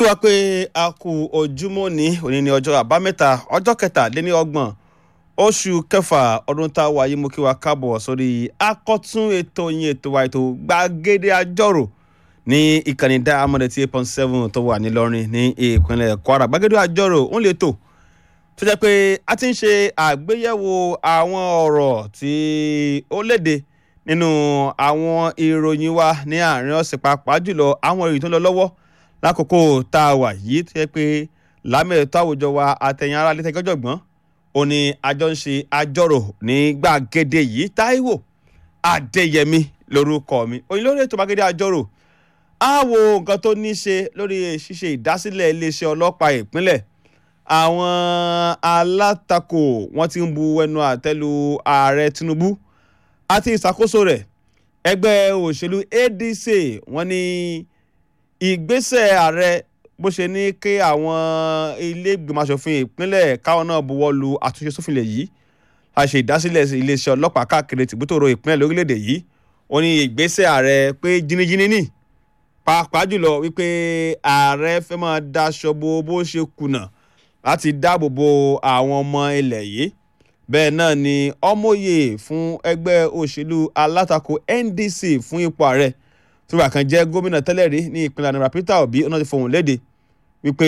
kí wá pé a kú ojúmọ́ ní òní ní ọjọ́ àbámẹ́ta ọjọ́ kẹtàléní ọgbọ̀n oṣù kẹfà ọdún tá a wà yìí mo kí wa káàbọ̀ sórí akọ́tún ètò yín ètò wa ètò gbàgede àjọrò ní ìkànnì Diamond eight point seven tó wà nílọrin ní ìpínlẹ̀ Kwara gbàgede àjọrò ń lè tò tó jẹ́ pé a ti ń ṣe àgbéyẹ̀wò àwọn ọ̀rọ̀ tí ó léde nínú àwọn ìròyìn wa ní àárín ọ̀sẹ̀ pàápàá jùlọ àwọn ìròyìn tó ń lọ lọ́wọ́ lákòókò tá a wà yìí tó yẹ pé lámẹ̀tọ́ àwùjọ wa àtẹ̀yìn ara létẹ̀ gọ́jọ̀gbọ́n ó ní àjọ ń ṣe àjọrò ní gbàgede yìí Táíwò Adéyẹmí lórúkọ mi òyìn lórí ètò gbàgede àjọrò á wo nǹkan tó ní í ṣe lórí ṣíṣe ìdásílẹ̀ iléeṣẹ́ ọlọ́pàá ìpínlẹ̀ àwọn alátakò wọ́n ti ń bu ẹnu àtẹ́lu ààrẹ Tinubu àti ìṣàkóso rẹ̀ ẹgbẹ́ òṣèlú ADC wọ́n ní ìgbésẹ̀ ààrẹ bó ṣe ní kí àwọn ilé ìgbìmọ̀ asòfin ìpínlẹ̀ káwọn náà buwọ́ lu àtúnṣe sófinlẹ̀ yìí a ṣe ìdásílẹ̀ iléeṣẹ́ ọlọ́pàá káàkiri tìbútòrò ìpínlẹ̀ lórílẹ̀‐èdè yìí ó ní ìgbésẹ̀ ààrẹ pé jìnnìjìnnì ní pàápàá jùlọ wípé ààrẹ fẹ́ máa daṣọ bo bó ṣe kùnà láti dáàbò bo àwọn ọmọ ilẹ̀ yìí bẹ́ẹ̀ náà ni ọmọye fún ẹgbẹ́ òṣèlú alátakò NDC fún ipò ààrẹ tóbá kan jẹ́ gómìnà tẹ́lẹ̀ rí ní ìpínlẹ̀ anambra Peter Obi ọ̀nà ti fohùn léde wípé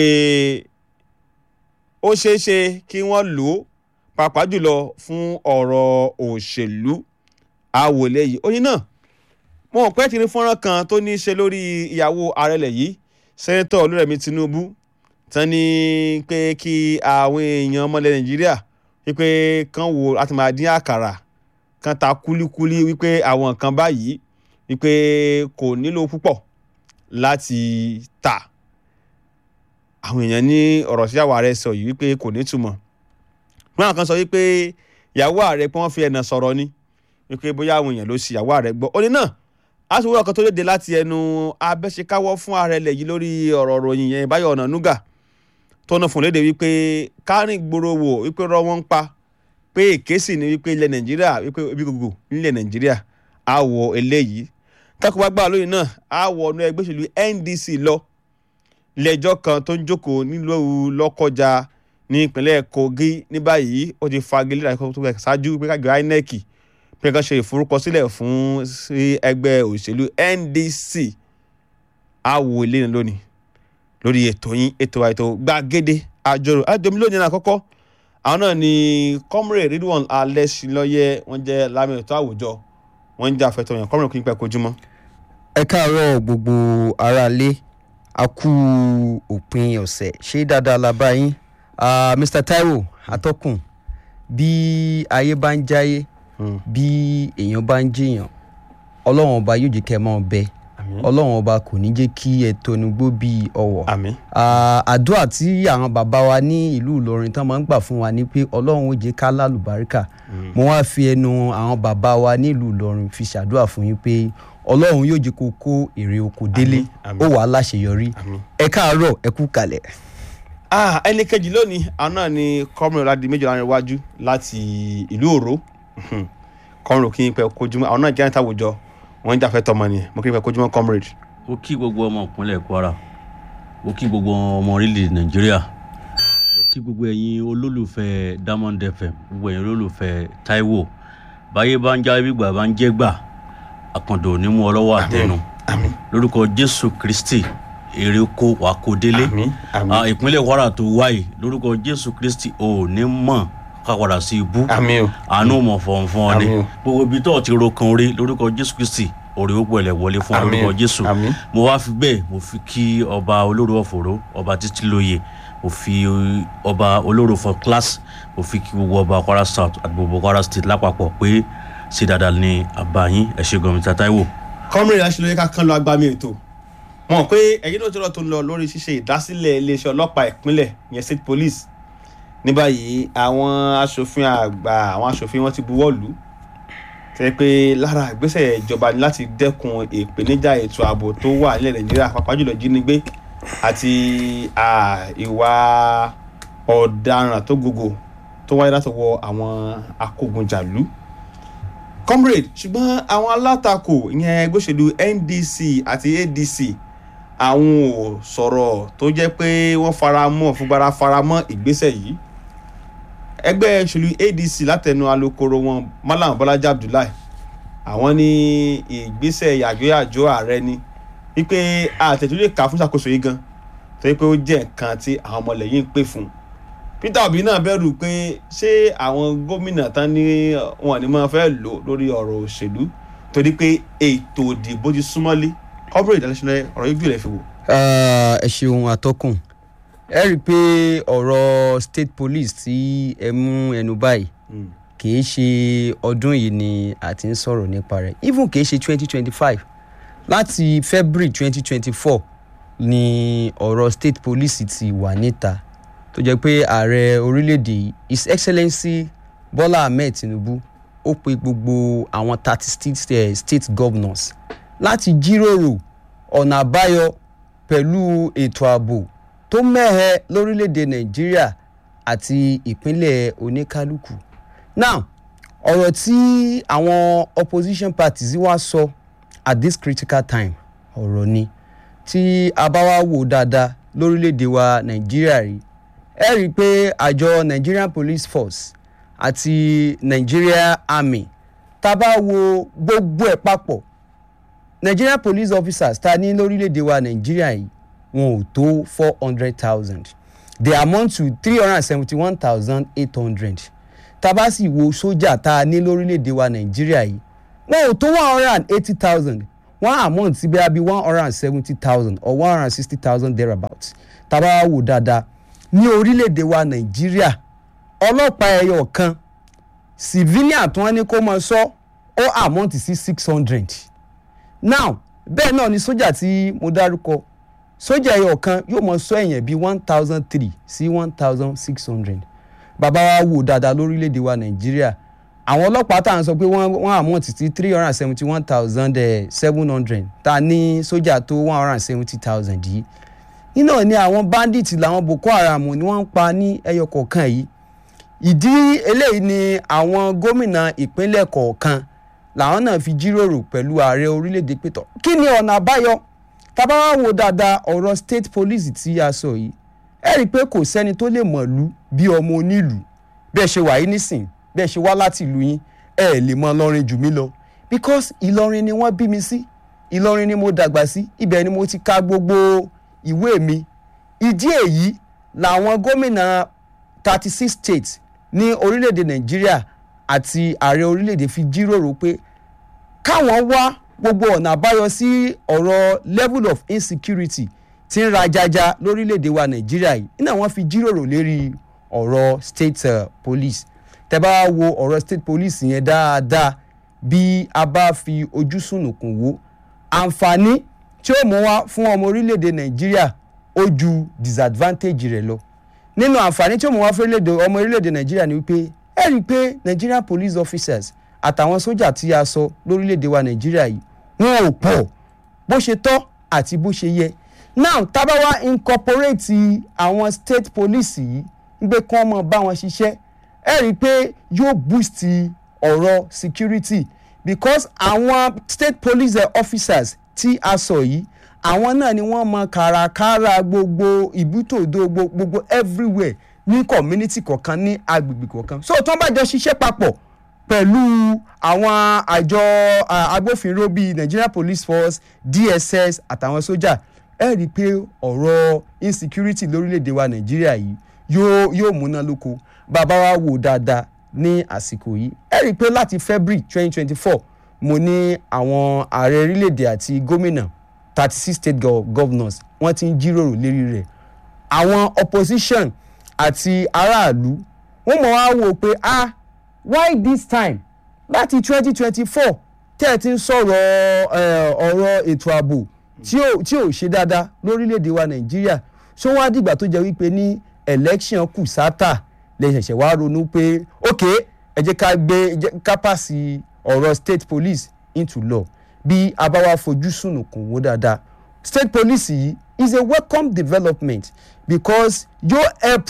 ó ṣeé ṣe kí wọ́n lò ó pàápàá jùlọ fún ọ̀rọ̀ òṣèlú àwòlé yìí oyin náà mo mọ̀ pé tí ní fọ́nrán kan tó ní í ṣe lórí ìyàwó ààrẹ lẹ̀ yìí sẹ́nẹ́tọ̀ Olúrẹ̀mí Tinubu tán ní pé kí àwọn èèyàn ọmọlẹ̀ Nàìjíríà wípé kán wò láti máa dín àkàrà kan ta kúlíkúlí wípé àwọn nǹkan báyìí wípé kò nílò púpọ̀ láti tà àwọn èèyàn ní ọ̀rọ̀ sí àwọn ààrẹ sọ yìí wípé kò ní túmọ̀ wọn kan sọ wípé ìyàwó ààrẹ pé wọ́n fi ẹ̀nà sọ̀rọ̀ ni wípé bóyá àwọn èèyàn ló ṣì ìyàwó ààrẹ gbọ́ ó ní náà a sì wúrọ̀ kan tó léde láti ẹnu abẹ́ṣekáwọ́ fún ààrẹ lẹ̀ yìí lórí ọ̀rọ̀ ròyìn yẹn Báyọ̀ Ọ̀nànúgà tó náà fún léde wípé kárìn gbòòrò wò wípé rọ́ wọ́n ń pa pé èké sì ni wípé ilẹ̀ Nàìjíríà wípé ibi gbogbo nílẹ̀ Nàìjíríà á wọ eléyìí kákó bá gbà lóyìn náà á wọ ọ̀nà ẹgbẹ́ òṣèlú NDC lọ lẹ́jọ́ kan tó ń jókòó nílùú Lọ́kọ́jà ní ìpínlẹ̀ Kogi ní báyìí ó ti fagilé ìdájọ́ tó bẹ̀ ṣáájú pé kájọ INEC pé kán ṣe ìforúkọsílẹ̀ fún sí ẹgbẹ́ òṣèlú NDC á wọ eléyìí lónìí lórí ètò yín ètò àìtó gbàgede àjọrò àjọmí lónìí náà àkọ́kọ́ àwọn náà ni comrade Ridwan Alẹ́sìnlọ́yẹ wọ́n jẹ́ lámì ètò àwùjọ wọ́n ń jà fẹ́tọ̀ yẹn comrade kí n pẹ́ kojúmọ́. ẹ káàárọ̀ gbogbo aráalé a kú òpin ọ̀sẹ̀ ṣé dáadáa la bá yín Mr Taiwo atọ́kùn bí ayé bá ń jáyé bí èèyàn bá ń jèèyàn ọlọ́run ọba yóò jẹ́ kẹ́ ẹ máa bẹ ọlọ́run ọba kò ní jẹ́ kí ẹ tónúgbó bíi ọ̀wọ̀ àmín àdúrà tí àwọn bàbá wa ní ìlú Ìlọrin tán máa ń gbà fún wa ni pé ọlọ́run ó jẹ́ ká lálùbáríkà mo wá fi ẹnu àwọn bàbá wa ní ìlú Ìlọrin fi ṣàdúrà fún yín pé ọlọ́run yóò jẹ́ kó kó èrè oko délé àmín. ó wàá láṣeyọrí àmín. ẹ káàárọ̀ ẹ kú kalẹ̀. ah ẹni kejì lónìí àwọn náà ni comrade ọ̀làdì méjì láàrin iwájú láti ìlú Òró comrade kí n pẹ́ kojúmọ́ àwọn náà jẹ́ àyíntà àwùjọ wọ́n ń jà fẹ́tọ̀ ọmọ nìyẹn mo kí n pẹ́ kojúmọ́ comrade. mo kí gbogbo ọmọ ìpínlẹ̀ Kwara mo kí gbogbo ọmọ orílẹ̀ Nàìjíríà mo kí gbogbo ẹ̀yin olólùfẹ́ Diamond FM gbogbo ẹ̀yin olólùfẹ́ Táíwò báyé bá ń já gbígbà bá ń jẹ́ gbà àkàndò ò ní mú ọ lọ́wọ́ àtẹnu àmín lórúkọ Jésù Kristi èrè kó wà kó délé àmín àmín Ah, ìpínlẹ̀ Kwara tó wáyé lórúkọ Jésù Kristi ò ní mọ̀ ká padà sí ibú àmín o àánú mọ̀ fọ̀nfọ̀n ni Àmín o. gbogbo ibi tó ti ro kan orí lórúkọ Jésù Kristi òrè ó pẹ̀lẹ́ wọlé fún Àmín. lórúkọ Jésù àmín mo wá fi bẹ́ẹ̀ mo fi kí ọba olóró ọ̀fọ̀rọ̀ ọba títí lóye mo fi ọba olóró for class mo fi kí gbogbo ọba Kwara South àti gbogbo Kwara State lápapọ̀ pé ṣe dáadáa ní àbáyín ẹ ṣé gan Mr. Taiwo. comrade aṣèlóye ká kán lọ agbami ètò wọn mọ̀ pé ẹ̀yin náà ti rọ̀ tó ń lọ lórí ṣíṣe ìdásílẹ̀ iléeṣẹ́ ọlọ́pàá ìpínlẹ̀ ìyẹn state police ní báyìí àwọn aṣòfin àgbà àwọn aṣòfin wọn ti buwọ́ lù ú tẹ́ pé lára ìgbésẹ̀ ìjọba ni láti dẹ́kun ìpèníjà ètò ààbò tó wà nílẹ̀ nàìjíríà pàápàá jùlọ jínigbé àti à, ìwà ọ̀daràn tó gògò tó wáyé látọwọ́ àwọn akógunjàlú comrade ṣùgbọ́n àwọn alátakò ìyẹn ẹgbẹ́ òṣèlú NDC àti ADC àwọn ò sọ̀rọ̀ tó jẹ́ pé wọ́n fara mọ́ fúgbára fara mọ́ ìgbésẹ̀ yìí ẹgbẹ́ ìṣèlú adc látẹnu alukoro wọn malam bọ́lájà abdullahi àwọn ní ìgbésẹ̀ yàjóyàjó ààrẹ ni wípé àtẹ̀tún lè kà fún ṣàkóso yìí gan torí pé ó jẹ́ nǹkan tí àwọn ọmọlẹ́yìn ń pè fún peter obi náà bẹ̀rù pé ṣé àwọn gómìnà tán ní wọn ni wọ́n fẹ́ lò lórí ọ̀rọ̀ òṣèlú torí pé ètò ìdìbò ti súnmọ́lé corporate international ọ̀rọ̀ yìí gbìlẹ̀ fi wò. Ah, ẹ ṣeun atọ́kùn ẹ rí i pé ọ̀rọ̀ state police tí ẹ mú ẹnu báyìí kìí ṣe ọdún yìí ni a ti ń sọ̀rọ̀ nípa rẹ̀ even kìí ṣe twenty twenty five láti february twenty twenty four ni ọ̀rọ̀ state police ti wà níta tó jẹ́ pé ààrẹ orílẹ̀-èdè yìí his excellency bola ahmed tinubu ó pe gbogbo àwọn thirty state, eh, state governors láti jíròrò ọ̀nà àbáyọ pẹ̀lú ètò ààbò tó mẹ́hẹ lórílẹ̀‐èdè nàìjíríà àti ìpínlẹ̀ oníkálukú. now ọ̀rọ̀ tí àwọn opposition parties wá sọ at this critical time ọ̀rọ̀ ni tí a bá wá wò dáadáa lórílẹ̀‐èdè wa nàìjíríà rí ẹ rí i pé àjọ nigerian police force àti nigeria army tá a bá wo gbogbo ẹ̀ papọ̀ nigerian police officers ta ní lórílẹ̀‐èdè wa nàìjíríà yìí wọn ò tó four hundred thousand they amount to three hundred and seventy one thousand eight hundred tá a bá sì wo sójà tá a ní lórílẹ̀‐èdè wa nàìjíríà yìí wọn ò tó one hundred and eighty thousand one amount sí bẹ́ẹ̀ bí one hundred and seventy thousand or one hundred and sixty thousand thereabouts tá a bá wò dáadáa ní orílẹ̀‐èdè wa nàìjíríà ọlọ́pàá ẹyọ kan civilian tí wọ́n ní kó máa sọ ó amount sí six hundred now bẹ́ẹ̀ náà ni sójà tí mo dárúkọ sójà ẹyọ kan yóò mọ sọ èèyàn bíi one thousand three sí one thousand six hundred bàbá wa wò dáadáa lórílẹ̀‐èdè wa nàìjíríà àwọn ọlọ́pàá tá à ń sọ pé wọ́n wọ́n amount sí three hundred and seventy one thousand seven hundred tá a ní sójà tó one hundred and seventy thousand yìí iná ni àwọn bandits làwọn boko haram ni wọ́n ń pa ní ẹyọ kọ̀ọ̀kan yìí ìdí eléyìí ni àwọn gómìnà ìpínlẹ̀ kọ̀ọ̀kan làwọn náà fi jíròrò pẹ̀lú ààrẹ orílẹ̀-èdè pétọ́ kí ni ọ̀nà àbáyọ tábà wá wo dáadáa ọ̀rọ̀ state police tí a sọ yìí ẹ rí i pé kò sẹ́ni tó lè mọ̀lú bí ọmọ onílù bẹ́ẹ̀ ṣe wà yín nísìn bẹ́ẹ̀ ṣe wá láti ìlú yín ẹ lè mọ Ìlọrin jù mí lọ because Ìlọrin ni wọ́n bí mi sí Ìlọrin ni mo dàgbà sí ibẹ̀ ni mo ti ka gbogbo ìwé mi ìdí èyí làwọn gómìnà thirty six states ní orílẹ̀-èdè Nàìjíríà àti ààrẹ orílẹ̀-èdè fi jíròrò pé káwọn wá gbogbo ọ̀nà àbáyọ sí ọ̀rọ̀ level of insecurity tí ń rajaja lórílẹ̀‐èdè wa nàìjíríà yìí iná wọn fi jíròrò lérí ọ̀rọ̀ state uh, police tẹ́ bá wo ọ̀rọ̀ state police yẹn dáadáa bí a bá fi ojú sùnùkùn wò àǹfààní tí ó mú wá fún ọmọ orílẹ̀‐èdè nàìjíríà ó ju disadvantage rẹ̀ lọ nínú àǹfààní tí ó mú wá fún ọmọ orílẹ̀‐èdè nàìjíríà ni wípé ẹ rí i pé nigerian police officers àtàwọn sójà tí a sọ lórílẹ̀‐èdè wa nàìjíríà yìí wọn ò pọ̀ bó ṣe tọ́ àti bó ṣe yẹ now tábà wá incorporate àwọn state police yìí ń gbé kán mọ́ bá wọn ṣiṣẹ́ ẹ rí i pé yóò boost ọ̀rọ̀ security because àwọn state police officers tí a sọ yìí àwọn náà ni wọ́n mọ kàràkàrà gbogbo ìbútòdó gbogbo everywhere ní community kọ̀ọ̀kan ní agbègbè kọ̀ọ̀kan so tó ń bá jọ ṣiṣẹ́ papọ̀ pẹ̀lú àwọn àjọ agbófinró bíi Nigeria Police Force DSS àtàwọn sójà ẹ rí i pé ọ̀rọ̀ insecurity lórílẹ̀‐èdè wa Nàìjíríà yìí yóò yóò múná lóko bàbá wa wò dáadáa ní àsìkò yìí ẹ rí i pé láti February twenty twenty four mo ní àwọn ààrẹ orílẹ̀‐èdè àti gómìnà thirty six state governors wọ́n ti ń jíròrò lérí rẹ̀ àwọn opposition àti aráàlú wọ́n mọ̀ wá wò pé ah why this time láti twenty twenty four tẹ́ ẹ ti ń sọ̀rọ̀ ọ̀rọ̀ ètò ààbò tí ò tí ò ṣe dáadáa lórílẹ̀‐èdè wa nàìjíríà ṣó wá dìgbà tó jẹ́ wípé ní election kù sátà lè ṣẹ̀ṣẹ̀ wá ronú pé ok ẹ jẹ́ ká gbé ká pàṣẹ ọ̀rọ̀ state police into law bí a bá wá fojú sùnùkùn wò dáadáa state police yìí is a welcome development because yóò help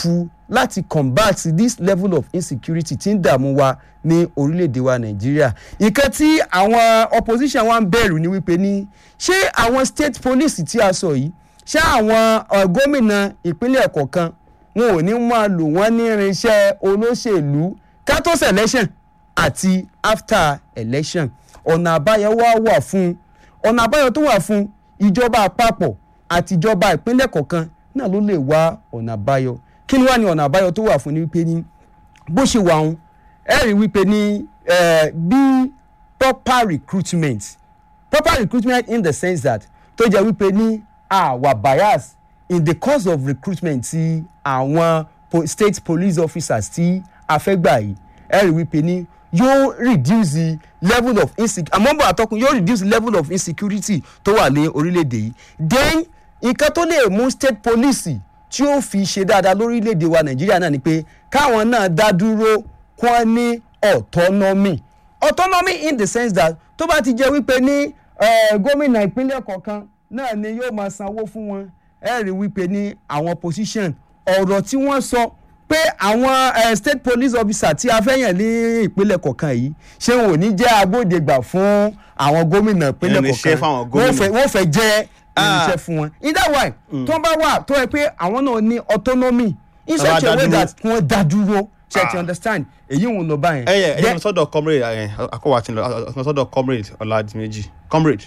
láti combat this level of insecurity tí ń dààmú wa ní orílẹ̀-èdè wa nàìjíríà nǹkan tí àwọn opposition wa ń bẹ̀rù ni wípé ní ṣé àwọn state police tí a sọ yìí ṣé àwọn uh, gómìnà ìpínlẹ̀ kọ̀ọ̀kan wọn ò ní máa lò wọ́n ní irinṣẹ́ olóṣèlú kátó election àti after election ọ̀nà àbáyọ wá wà fún ọ̀nà àbáyọ tó wà fún ìjọba àpapọ̀ àti ìjọba ìpínlẹ̀ kọ̀ọ̀kan náà ló lè wá ọ̀nà àbáyọ kí ni wàá ní ọ̀nà àbáyọ tó wà fún ni wípé ní bó ṣe wà ń ẹ rí wípé ní eh, bí proper recruitment proper recruitment in the sense that tó jẹ́ wípé ní àwa bias in the course of recruitment ti àwọn po state police officers tí a fẹ́ gbà yìí ẹ rí wípé ní yóò reduce the level of insecurity àmọ́bọ̀ àtọkùn yóò reduce the level of insecurity tó wà ní orílẹ̀-èdè yìí then nǹkan tó lè mú state police tí ó fi ṣe dáadáa lórílẹ̀-èdè wa nàìjíríà náà ni pé káwọn náà dá dúró kí wọ́n ní autonomy autonomy in the sense that tó bá ti jẹ́ wípé ní eh, gómìnà ìpínlẹ̀ kọ̀ọ̀kan náà ni yóò máa sanwó fún wọn ẹ rí wípé ní àwọn position ọ̀rọ̀ tí wọ́n sọ pé àwọn eh, state police officer tí a fẹ́ yàn ní ìpínlẹ̀ kọ̀ọ̀kan yìí ṣé wọn ò ní jẹ́ agbódegbà fún àwọn gómìnà ìpínlẹ̀ Irinṣẹ́ kọ̀ọ̀kan fáwọn wọ́n gómìnà. fẹ́ wọ́n fẹ́ jẹ́ Ah. irinṣẹ́ fún wọn in that way tó bá wà tó yẹ pé àwọn náà ní autonomy in Tọ́ba such a way dá dúró. that wọ́n dá dúró ṣe ti Ah. understand èyí ń lọ báyẹn. ẹ yẹ ẹ Then- yẹ sọ́dọ̀ comrade ẹ akọwà tí ń lọ ọ sọ́dọ̀ comrade ọládìmẹjì comrade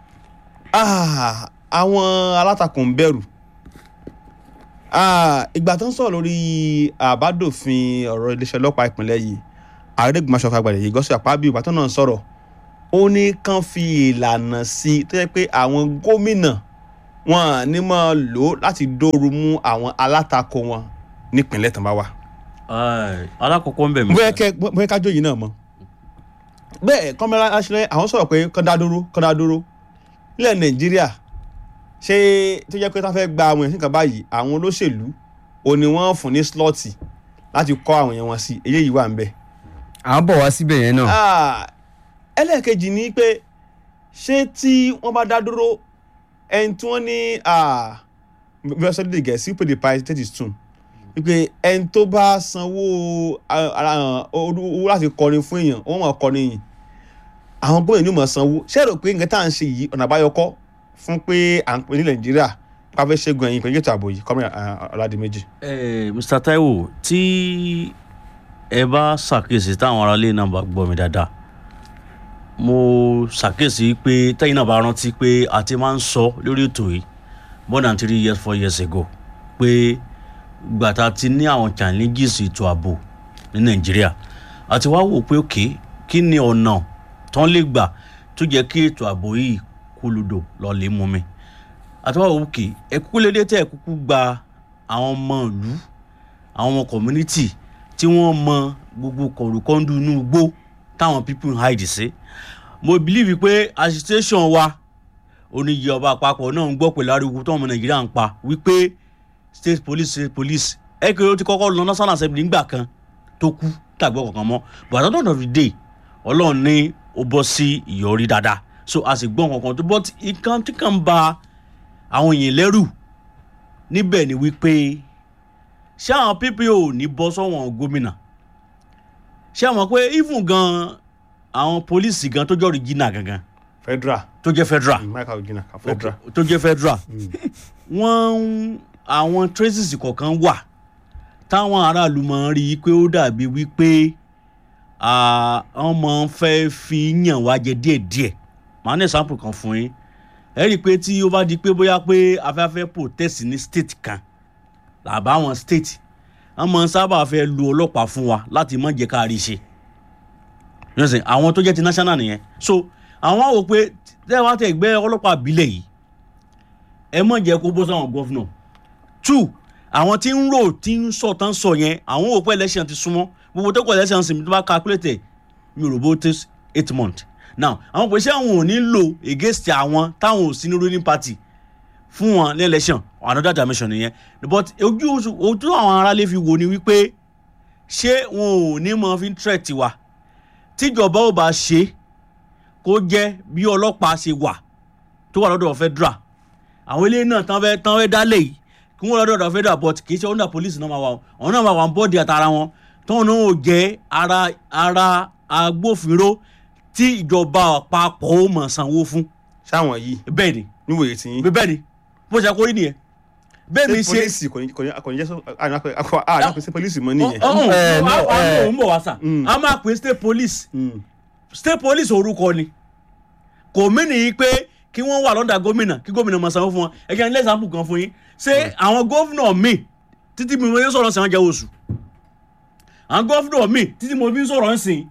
ah àwọn alátakò ń bẹ̀rù ah ìgbà tó ń sọ̀rọ̀ lórí àbádòfin ọ̀rọ̀ iléeṣẹ́ ọlọ́pàá ìpínlẹ̀ yìí àrẹ́gbẹ̀mọṣọ fagbàdé yìí gọ́sọ̀ àpábíyù ìgbà tó náà ń sọ̀rọ̀ ó ní kàn fi ìlànà sí i tó yẹ pé àwọn gómìnà wọn à ní máa lò ó láti dóoru mú àwọn alátakò wọn nípìnlẹ̀ tán bá wà Ai, alákọ̀ọ́kọ́ ń bẹ̀ mí. bóyá kẹ bóyá kájọ yìí náà mọ bẹ́ẹ̀ kọmọlá aṣọlẹ àwọn sọ̀rọ̀ pé kọdá dúró kọdá dúró nílẹ̀ nàìjíríà ṣé tó jẹ́ pé tá fẹ́ gba àwọn èèyàn nǹkan báyìí àwọn olóṣèlú ò ní wọ́n fún ní slọ́ọ̀tì láti kọ́ àwọn èèyàn wọn sí eléyìí wà ń bẹ̀. à ń bọ̀ wá síbẹ̀ yẹn náà. Ah, ẹlẹ́ẹ̀kejì ni pé ṣé tí wọ́n bá dá dúró ẹni tí wọ́n ní bí wọ́n sọ lédè gẹ̀ẹ́sì pé the price take is tune wípé ẹni tó bá sanwó ah, ah, owó láti kọrin fún èèyàn wọ́n mọ̀ kọrin yìí àwọn gómìnà ní mọ̀ sanwó ṣé ẹ rò pé nǹkan tá à ń ṣe yìí ọ̀nà àbáyọ kọ́ fún pé à ń pè ní nàìjíríà pàfẹ́ ṣẹ́gun ẹ̀yìn pẹ̀lú ètò ààbò yìí kọ́mìnà ọ̀làdìmẹ́jì. Eh, Mr. Taiwo tí ẹ bá ṣàkíyèsí táwọn aráalé náà bá gbọ́ mi dáadáa mo ṣàkíyèsí pé tẹ́yìn náà bá rántí pé a ti máa ń sọ lórí ètò yìí more than three years four years ago pé gbàtà ti ní àwọn challenges ètò ààbò ní Nàìjíríà àti wá wò pé òkè kí ni ọ̀nà tán lè gbà tó jẹ́ kí ètò ààbò yìí kú ludò lọ lè mú mi àti wá wò òkè ẹ kúkú lédè tẹ́ ẹ kúkú gba àwọn ọmọ ìlú àwọn ọmọ community tí wọ́n mọ gbogbo kọ̀rùkọ́ndù inú igbó táwọn people ń hide sí mo believe pé agitation wa oníyẹ ọba àpapọ̀ náà ń gbọ́ pẹ̀lú ariwo tó ọmọ nàìjíríà ń pa wípé state police state police ẹ kéré ó ti kọ́kọ́ lọ national assembly nígbà kan tó kú tàgbọ́ kankan mọ́ but at the end of the day ọlọ́run ní ó bọ́ sí ìyọrí dáadáa so a sì gbọ́ kankan tó but nǹkan tí kàn ń ba àwọn èèyàn lẹ́rù níbẹ̀ ni wípé ṣé àwọn ppo ní bọ́ sọ́wọ́n gómìnà ṣé àwọn pé even gan àwọn pólíìsì gan tó jẹ́ original gangan federal tó jẹ́ federal michael ogina federal. okay, tó jẹ́ federal wọ́n ń àwọn traces kọ̀ọ̀kan wà táwọn aráàlú máa ń rí i pé ó dàbí wípé ah, wọ́n máa ń fẹ́ fi yàn wá jẹ díẹ̀díẹ̀ màá ní example kan fún yín ẹ rí i pé tí ó bá di pé bóyá pé afẹ́fẹ́ protest ní state kan làbáwọn state wọ́n máa ń sábà fẹ́ lu ọlọ́pàá fún wa láti má jẹ́ ká rí i ṣe yọ̀sìn àwọn tó jẹ́ ti national nìyẹn so àwọn á wò pé tẹ́ wá tẹ̀ gbẹ́ ọlọ́pàá àbílẹ̀ yìí ẹ má jẹ́ kó bó sáwọn gọ́fúnà two àwọn tí ń rò tí ń sọ tán sọ yẹn àwọn òpó election ti súnmọ́ gbogbo tó kọ election sì tó bá calculate mi ò rò bó tó eight months now àwọn pèsè àwọn ò ní lò against àwọn táwọn ò sí ní ruling party fún wọn ní election another dimension nìyẹn but ojú ojú àwọn aráalé fi wò ni wípé ṣé wọn ò ní mọ fi ń threat wa tíjọba ò bá ṣe kó jẹ́ bí ọlọ́pàá ṣe wà tó wà lọ́dọ̀ federal àwọn eléyìí náà tán fẹ́ tán fẹ́ dálé yìí kí wọ́n lọ́dọ̀ ọ̀dọ̀ federal but kì í ṣe under police náà máa wà ọ̀hún náà máa wà ń bọ́ọ̀dì àtàrà wọn tóun náà ò jẹ́ ara ara agbófinró tí ìjọba àpapọ̀ ó mọ̀ sanwó fún sáwọn yìí bẹ́ẹ̀ ni níwòye tí yín bẹ́ẹ̀ ni bó ṣe kó rí nìyẹn bẹ́ẹ̀ mi ṣé ṣe polisi kò ní kò ní kò ní jẹ́ sọ àná pé ṣé polisi mọ́ nìyẹn. ọ̀hún Eh, no, àwọn eh. òun bọ̀ wá sà Mm. a máa pè state police Mm. state police orúkọ ni kò mí nìyí pé kí wọ́n wà lọ́dà gómìnà kí gómìnà máa sanwó fún wọn ẹ jẹ́ ní lẹ́sàmpù kan fún yín ṣé àwọn gómìnà míì títí mi mo yẹ sọ̀rọ̀ sí àwọn jẹ́ oṣù àwọn gómìnà míì títí mo fi ń sọ̀rọ̀ ń sìn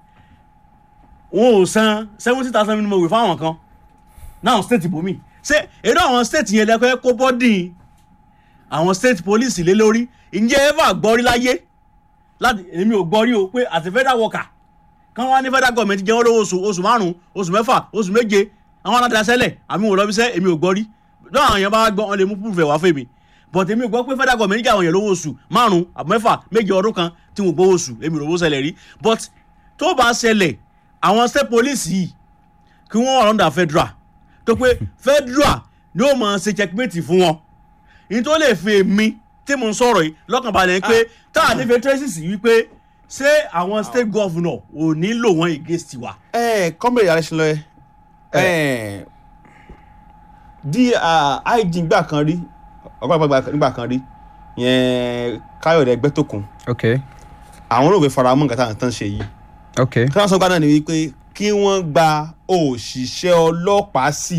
wọn ò san seventy thousand minimum wage fáwọn kan náà state bomi ṣé èrò àwọn state yẹn lẹ́kọ̀ọ́ kó bọ́dì àwọn state police lé lórí ǹjẹ́ ever gbọ́rí láyé láti èmi ò gbọ́rí o pé àti federal worker kán wá ní federal government jẹ́ wọ́n lówó oṣù oṣù márùn-ún oṣù mẹ́fà oṣù méje àwọn aládàá sẹ́lẹ̀ àmì wò lọ́bí sẹ́ èmi ò gbọ́ rí lọ́wọ́ àwọn èèyàn bá gbọ́ wọn lè mú proof ẹ̀ wá fún mi but èmi ò gbọ́ pé federal government jẹ́ àwọn èèyàn lówó oṣù márùn-ún àbí mẹ́fà méje ọdún kan tí wọ́n gbowó oṣù èmi ò rówó ṣẹlẹ̀ rí but tó bá ṣẹlẹ̀ àwọn state police yìí kí wọ́n wà lọ́ndà federal tó pé federal ni ó máa ṣe checkmate fún wọn ní tó lè fi èmi tí mo ń sọ̀rọ̀ yìí lọ́kàn balẹ̀ pé tá a nífẹ̀ẹ́ tracy wípé ṣé àwọn state governor ò ní lò wọ́n against wa. ẹ kọ́mọ̀lẹ́ yàrá ṣe lọ ẹ di ig gbà kan rí ọgbà nígbà kan rí yẹn káyọ̀dé ẹgbẹ́tòkun ok àwọn olóògbé faramọ́ nǹkan táwọn tán ṣe yìí ok kí wọ́n sọ gbádùn ni wípé kí wọ́n gba òṣìṣẹ́ ọlọ́pàá sí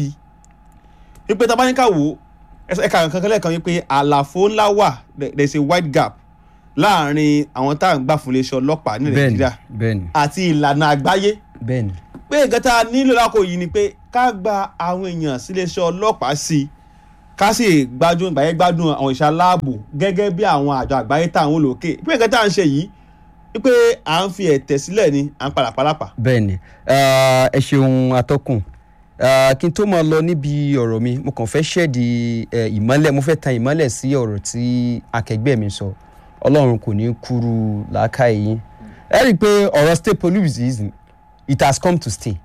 i wípé tá a bá ní ká wò ó ẹ̀ka kankan lẹ́ẹ̀kan wípé àlàfo ńlá wà there is a wide gap láàrin àwọn tá à ń gbà fún iléeṣẹ́ ọlọ́pàá ní bẹ́ẹ̀ni nàìjíríà bẹ́ẹ̀ni àti ìlànà àgbáyé bẹ́ẹ̀ni pé nǹkan tá a nílò lákò yìí ni pé ká gba àwọn èèyàn síléeṣẹ́ ọlọ́pàá sí i ká sì gbádùn ìgbàyẹ gbádùn àwọn ìṣe aláàbò gẹ́gẹ́ bí àwọn àjọ àgbáyé tá à ń wò lókè pé nǹkan tá à ń ṣe yìí wípé à ń fi ẹ̀tẹ̀ sílẹ̀ ni à ń palàpalàpà. bẹ́ẹ̀ni Ah, ẹ ṣeun atọ́kùn Ah, kí n tó máa lọ níbi ọ̀rọ̀ mi mo kàn fẹ́ ṣẹ́ẹ̀dì eh, ìmọ́lẹ̀ mo fẹ́ tan ìmọ́lẹ̀ sí ọ̀rọ̀ tí akẹgbẹ́ mi sọ ọlọ́run kò ní kúrú làákàyè yín ẹ rí i pé ọ̀rọ̀ state police is it has come to stay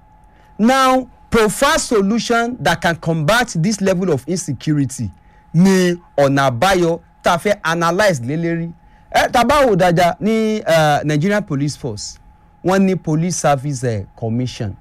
now preferred solution that can combat this level of insecurity ni ọ̀nà àbáyọ tá a fẹ́ analyse lélẹ́rí ẹ tá a bá wò dáadáa ní eh, Nigerian Police Force wọ́n ní Police Service eh, Commission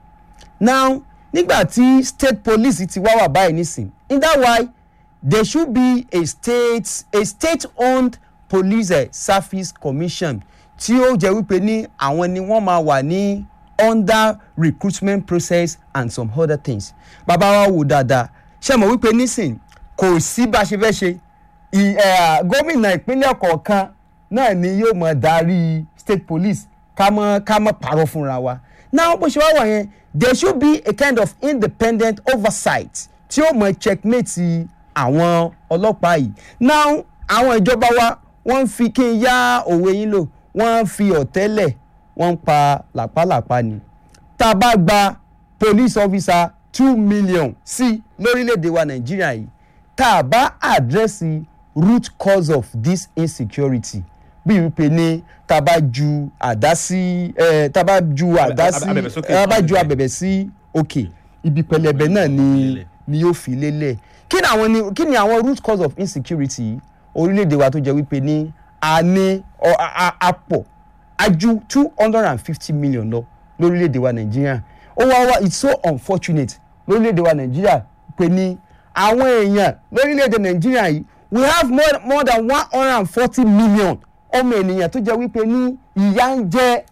now nígbà tí state police ti wá wà báyìí nísìn in that why there should be a state a state-owned police eh, service commission tí ó jẹ́ wípé ní àwọn ni wọ́n máa wà ní under recruitment process and some other things bàbá wa wò dáadáa ṣe mọ̀ wípé nísìn kò sí bá a ṣe fẹ́ ṣe ì- eh, gómìnà ìpínlẹ̀ kọ̀ọ̀kan náà ni yóò mọ̀ darí state police ká mọ̀ ká mọ̀ pàrọ̀ fúnra wa now bó ṣe wá wà yẹn there should be a kind of independent oversight tí ó mọ̀ checkmate àwọn ọlọ́pàá yìí now àwọn ìjọba wa wọ́n ń fi kí n yá òwe yín lò wọ́n ń fi ọ̀tẹ́lẹ̀ wọ́n ń pa làpálàpá ni tá a bá gba police officer two million sí lórílẹ̀‐èdè wa nàìjíríà yìí tá a bá àdírẹ́sì root cause of this insecurity bí wípé ní tá a bá ju àdá sí ẹ tá a bá ju àdá sí abẹ̀bẹ̀ sókè. tá a bá ju abẹ̀bẹ̀ sí òkè ibi pẹlẹbẹ náà ni ni yóò fi lélẹ̀ kí ni àwọn ni kí ni àwọn root cause of insecurity yìí? orílẹ̀-èdè wa tó jẹ́ wípé ní a ní ọ- a- a- a pọ̀ a ju two hundred and fifty million lọ lórílẹ̀‐èdè wa nàìjíríà ó wá wá it's so unfortunate lórílẹ̀‐èdè wa nàìjíríà pé ní àwọn èèyàn lórílẹ̀‐èdè nàìjíríà yìí we have more, more than one hundred and forty million ọmọ ènìyàn tó jẹ́ wípé ní ìyà ń jẹ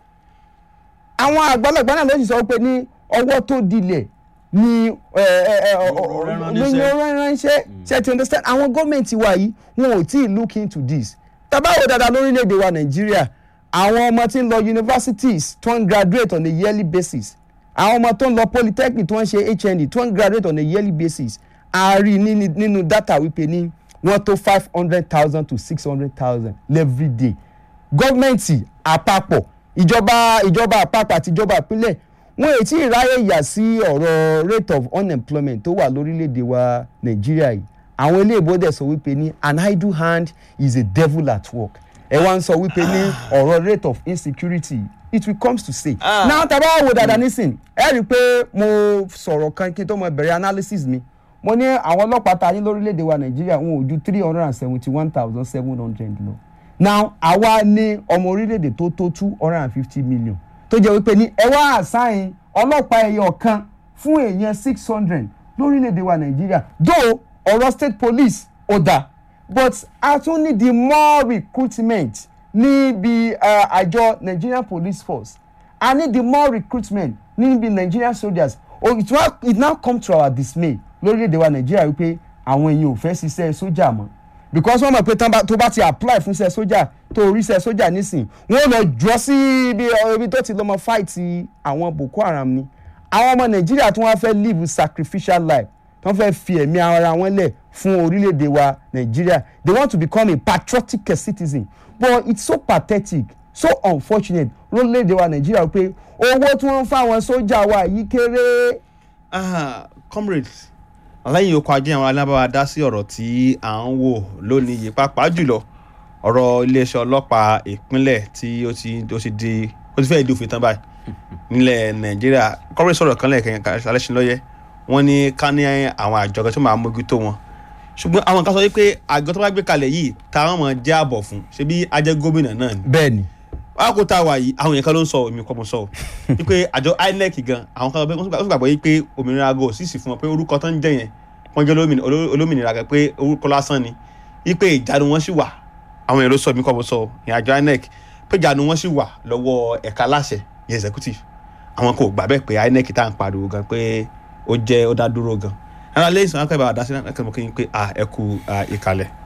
àwọn àgbàlagbà náà ló sì sọ pé ní ọwọ́ tó dilẹ̀ ni ẹ, ẹ, ẹ, ọ- ọ- Ọ̀rọ̀ rán ní níṣẹ́. ọ̀rọ̀ ránṣẹ́ ṣe ti understand àwọn gọ́ọ̀mẹ̀ntì wa yìí wọn ò tí ì look into this tabawo dáadáa lórílẹ̀‐èdè wa nàìjíríà àwọn ọmọ tí ń lọ universities tó ń graduate on a yearly basis àwọn ọmọ tó ń lọ polytechnic tó ń ṣe hnd tó ń graduate on a yearly basis a rí ní- nínú data wípé ní wọ́n tó five hundred thousand to six hundred thousand every day gọ́ọ̀mẹ̀ntì àpapọ̀ ìjọba ìjọba àpapọ̀ àti ìjọba ìpínlẹ̀ wọn èyí tí ìráyè yà sí ọ̀rọ̀ rate of unemployment tó wà lórílẹ̀‐èdè wa nàìjíríà yìí àwọn iléèbó dẹ̀ sọ wípé ní an idle hand is a devil at work ẹ wá ń sọ wípé ní ọ̀rọ̀ rate of insecurity it will come to say. Ah. now tá a bá wò dáadáa nísìn ẹ rí i pé mo sọ̀rọ̀ kan kí n tó mọ bẹ̀rẹ̀ analysis mi mo ní àwọn ọlọ́pàá ta ní lórílẹ̀‐èdè wa nàìjíríà wọn ò ju three hundred and seventy one thousand seven hundred lọ now àwa ní ọmọ orílẹ̀‐èdè tó tó two hundred and fifty million tó jẹ́ wípé ní ẹ wá àṣàyàn ọlọ́pàá ẹyọ kan fún èèyàn six hundred lórílẹ̀‐èdè wa nàìjíríà though ọ̀rọ̀ state police ó dáa but a tún ní the more recruitment níbi uh, àjọ nigerian police force i need the more recruitment níbi nigerian soldiers oh, it, wa, it now come to our dismay lórílẹ̀‐èdè wa nàìjíríà wípé àwọn èèyàn ò fẹ́ ṣiṣẹ́ sójà mọ́ because wọ́n mọ̀ pé tán bá- tó bá ti apply fún iṣẹ́ sójà tó orí iṣẹ́ sójà nísìn wọ́n lọ jọ sí ibi ibi tó ti lọ́mọ fight àwọn boko haram ni àwọn ọmọ nàìjíríà tí wọ́n fẹ́ live sacrificial life tí wọ́n fẹ́ fi ẹ̀mí ara wọn lẹ̀ fún orílẹ̀-èdè wa nàìjíríà they want to become a patriotic citizen but it's so pathetic so unfortunate lórílẹ̀-èdè wa nàìjíríà pé owó tí wọ́n ń fáwọn sójà wa yìí kéré. Ah, comrades lẹ́yìn okò ajé àwọn alábàá dá sí ọ̀rọ̀ tí à ń wò lónìí yìí pàápàá jùlọ ọ̀rọ̀ iléeṣẹ́ ọlọ́pàá ìpínlẹ̀ tí ó ti ó ti di ó ti fẹ́ẹ́ di òfin tán báyìí nílẹ̀ nàìjíríà comrades sọ̀rọ̀ kan lẹ́ẹ̀kan alẹ́sìn lọ́yẹ́ wọ́n ní ká ní àwọn àjọ kan tó máa mójútó wọn ṣùgbọ́n àwọn kan sọ wípé àjọ tó bá gbé kalẹ̀ yìí táwọn mọ̀ jẹ́ àbọ̀ fún ṣebí ajẹ́ gómìnà náà ni bẹ́ẹ̀ ni wákò tá a wà yìí àwọn yẹn kan ló ń sọ èmi kọ́ mo sọ o wípé àjọ inec gan àwọn kan wọ́n sì gbàgbọ́ yìí pé òmìnira aago sì sì fún wọn pé orúkọ tó ń jẹ́ yẹn wọ́n jẹ́ olómìnira- oló- olómìnira gan pé orúkọ lásán ni wípé ìjánu wọn sì wà àwọn yẹn ló sọ èmi kọ́ mo sọ o ìyẹn àjọ inec pé ìjánu wọn sì wà lọ́wọ́ ẹ̀ka aláṣẹ ìyẹn executive àwọn kò gbà bẹ́ẹ̀ pé inec tá à ń pariwo gan pé ó jẹ́ ó dá dúró gan ara lẹ́yìn sọ̀rọ̀ akẹ́bàá dá sí náà kẹ́mọ́ kí n pé à ẹ kú à, ìkàlẹ̀.